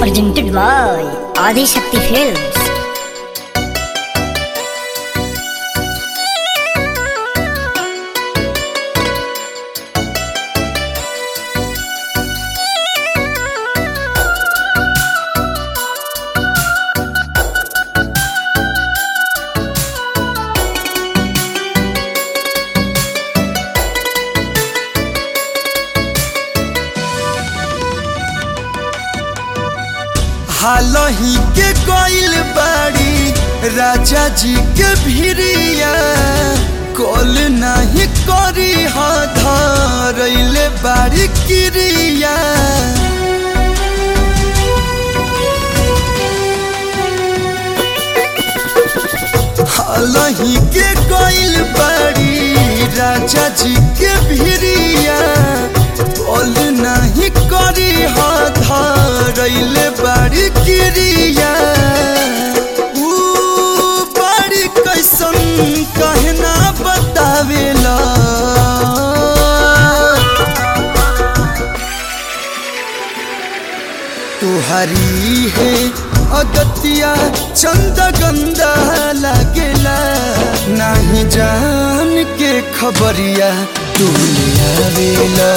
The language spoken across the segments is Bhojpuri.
presented by Adi Shakti Films. हालही के कोइल बाड़ी राजा जी के भिरिया कॉल नहीं करी हा धरैले बाड़ी किरिया हालही के कोइल बाड़ी राजा जी के भिरिया कॉल नहीं करी हा धरैले बाड़ी किरिया ऊ बाड़ी कैसन कहना बतावेला तुहरी है अगतिया चंद गंदा लागेला नहीं जान के खबरिया तू ले आवेला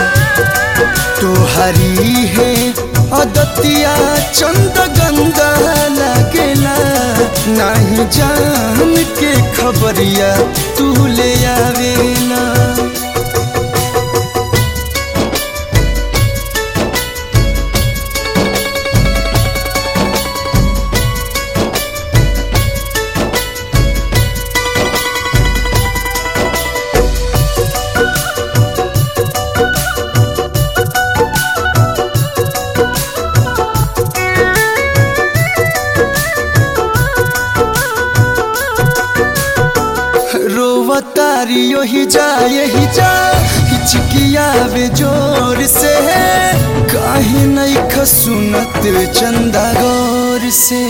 तुहरी है अदतिया चंद गंदा लागेला नहीं जान के खबरिया तू ले आवेला रोवतारी यही जा यही जा हिचकिया वे जोर से काहे नहीं खसुनत चंदा गौर से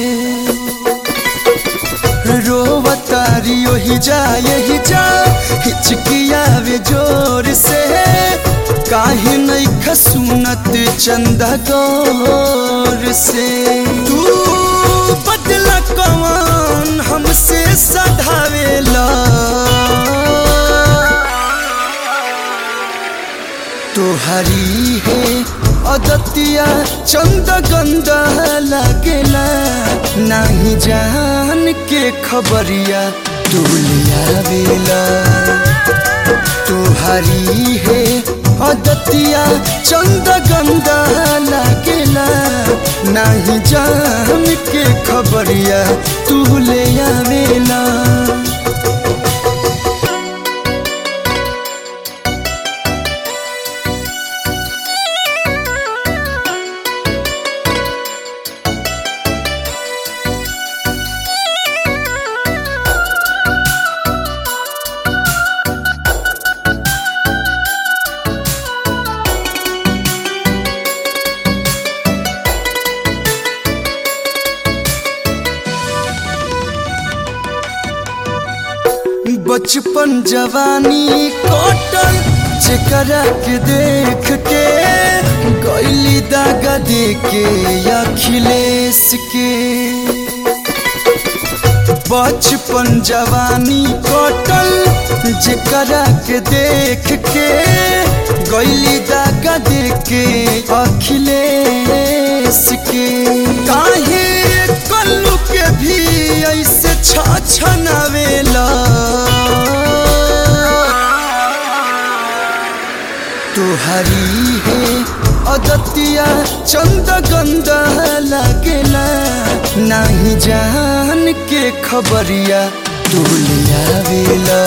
रोवतारी यही जा यही जा हिचकिया वे जोर से काहे नहीं खसुनत चंदा गौर से तू बदला कौन हमसे सधावेला तुहरी है अदतिया चंद गंदा लागेला नहीं जान के खबरिया तू लिया बेला तुहरी है अदतिया चंद गंदा लागेला नहीं जान के खबरिया तू ले आवेला बचपन जवानी कटल जेकरा के देख के गैली दागा दे के अखिलेश के बचपन जवानी कटल जेकरा के देख के गैली दागा दे के अखिलेश के काहे कल्लू के भी ऐसे छछनावेला तुहरी है अदतिया चंद गंदा लागेला नहीं जान के खबरिया तू लिया वेला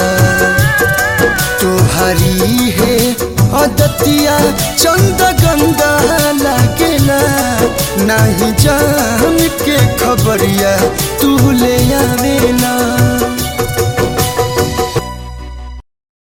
तुहरी है अदतिया चंद गंदा लागेला नहीं जान के खबरिया तू ले आवेला